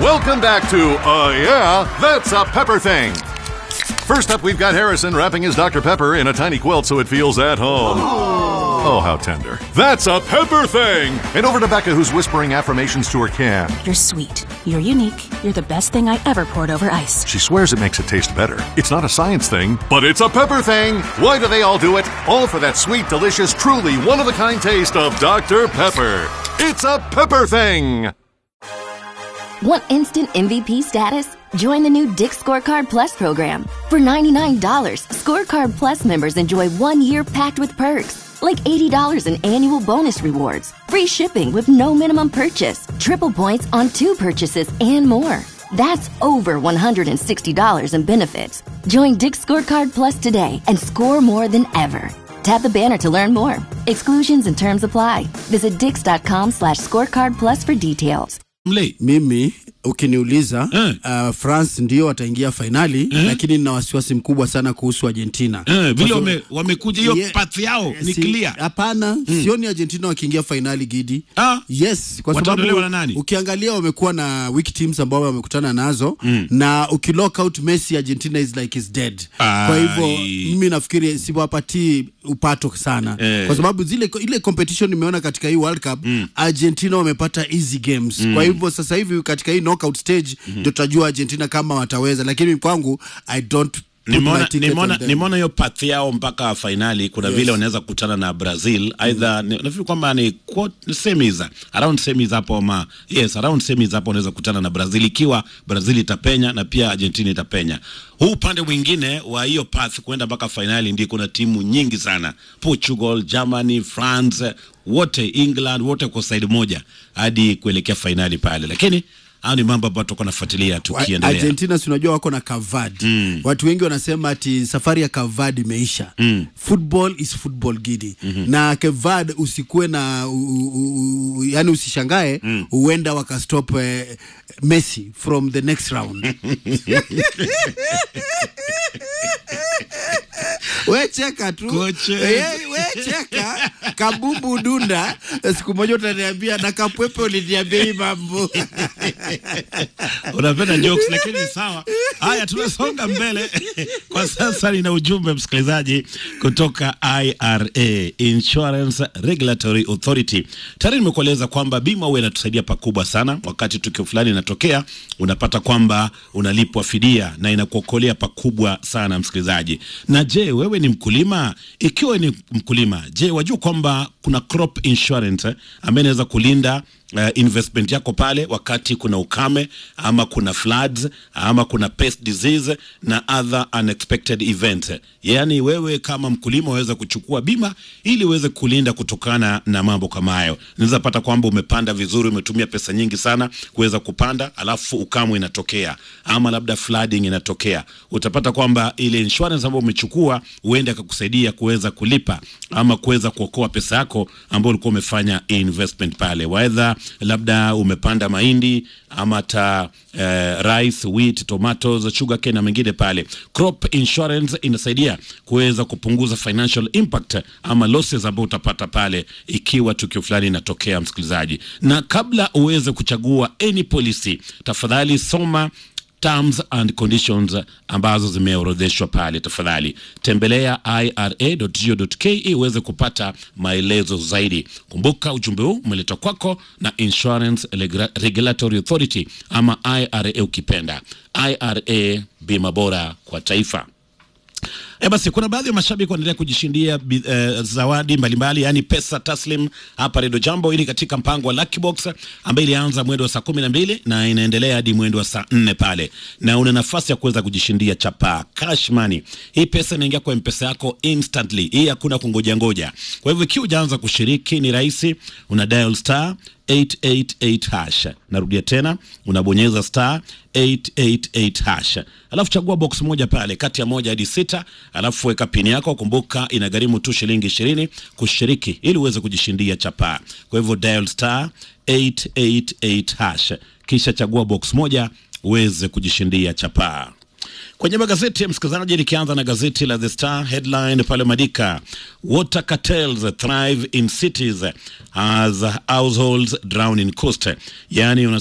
Welcome back to Uh Yeah, That's a Pepper Thing. First up, we've got Harrison wrapping his Dr. Pepper in a tiny quilt so it feels at home. Oh, how tender. That's a Pepper Thing! And over to Becca, who's whispering affirmations to her can. You're sweet. You're unique. You're the best thing I ever poured over ice. She swears it makes it taste better. It's not a science thing, but it's a pepper thing. Why do they all do it? All for that sweet, delicious, truly one of a kind taste of Dr. Pepper. It's a pepper thing. Want instant MVP status? Join the new Dick Scorecard Plus program. For $99, Scorecard Plus members enjoy one year packed with perks, like $80 in annual bonus rewards, free shipping with no minimum purchase, triple points on two purchases, and more. That's over $160 in benefits. Join Dick Scorecard Plus today and score more than ever. Tap the banner to learn more. Exclusions and terms apply. Visit dix.com slash scorecard plus for details. Mlei. mimi ukiniuliza Eh. uh, france ndio wataingia fainali lakini nina wasiwasi mkubwa sana kuhusu argentina Eh, vile Kwa sababu- wame- wamekuja hiyo Ye- path yao ni si- clear. hapana sioni argentina wakiingia fainali gidi Ah. yes kwa Wataondolewa sababu na nani? ukiangalia wamekuwa na weak teams ambao wamekutana nazo na ukilock out messi argentina is like is dead kwa hivyo Ai. mimi nafikiri siwapatii upato sana Eh. kwa sababu zile ile competition nimeona katika hii world cup argentina wamepata easy games kwa hivyo sasa hivi katika hii knockout stage ndio tutajua argentina kama wataweza lakini kwangu i don't put my nimeona ticket nimeona on them. nimeona hiyo path yao mpaka fainali kuna Yes. vile wanaweza kukutana na brazil aidha ni- nafikiri kwamba ni quart- semis around semis hapo ma yes around semis hapo wanaweza kukutana na brazil ikiwa brazil itapenya na pia argentina itapenya huu upande mwingine wa hiyo path kwenda mpaka fainali ndio kuna timu nyingi sana portugal germany france wote england wote kwa side moja hadi kuelekea fainali pale lakini hao ni mambo ambayo tutakuwa nafuatilia Wa- tukiendelea Argentina si unajua wako na Cavard. Watu wengi wanasema ati safari ya Cavard imeisha. Football is football gidi. Na Cavard usikuwe na u, u, u, yani usishangae huenda wakastop eh, Messi from the next round. we cheka tu Koche. Eh, we cheka kabumbu dunda siku moja utaniambia na kapwepe uliniambia hii mambo unapenda jokes lakini sawa haya tunasonga mbele kwa sasa nina ujumbe msikilizaji kutoka ira insurance regulatory authority tayari nimekueleza kwamba bima huwa inatusaidia pakubwa sana wakati tukio fulani inatokea unapata kwamba unalipwa fidia na inakuokolea pakubwa sana msikilizaji na je wewe ni mkulima ikiwa ni mkulima je wajua kwamba kuna crop insurance eh, ambaye inaweza kulinda uh, investment yako pale wakati kuna ukame ama kuna floods ama kuna pest disease na other unexpected events yaani wewe kama mkulima waweza kuchukua bima ili uweze kulinda kutokana na mambo kama hayo unaweza pata kwamba umepanda vizuri umetumia pesa nyingi sana kuweza kupanda alafu ukame inatokea ama labda flooding inatokea utapata kwamba ile insurance ambayo umechukua huenda akakusaidia kuweza kulipa ama kuweza kuokoa pesa yako ambayo ulikuwa umefanya investment pale waedha labda umepanda mahindi ama hata eh, rice wheat tomatoes sugar cane na mengine pale crop insurance inasaidia kuweza kupunguza financial impact ama losses ambao utapata pale ikiwa tukio fulani inatokea msikilizaji na kabla uweze kuchagua any policy tafadhali soma terms and conditions ambazo zimeorodheshwa pale tafadhali tembelea ira.go.ke uweze kupata maelezo zaidi kumbuka ujumbe huu umeletwa kwako na insurance Regula- regulatory authority ama ira ukipenda ira bima bora kwa taifa E basi kuna baadhi ya mashabiki wanaendelea kujishindia bi- eh, zawadi mbalimbali yaani pesa taslim hapa Redio Jambo. Hili katika mpango wa Lucky Box ambayo ilianza mwendo wa saa kumi na mbili na inaendelea hadi mwendo wa saa nne pale, na una nafasi ya kuweza kujishindia chapa cash money. Hii pesa inaingia kwa mpesa yako instantly, hii hakuna kungoja ngoja. Kwa hivyo ikiwa hujaanza kushiriki, ni rahisi, una dial star 888 hash. Narudia tena, unabonyeza star 888 hash, alafu chagua box moja pale kati ya moja hadi sita, alafu weka pini yako. Kumbuka inagharimu tu shilingi ishirini kushiriki ili uweze kujishindia chapaa. Kwa hivyo dial star 888 hash, kisha chagua box moja uweze kujishindia chapaa. Kwenye magazeti msikilizaji, likianza na gazeti la The Star headline pale Madika, water cartels thrive in cities as households drown in coast, yani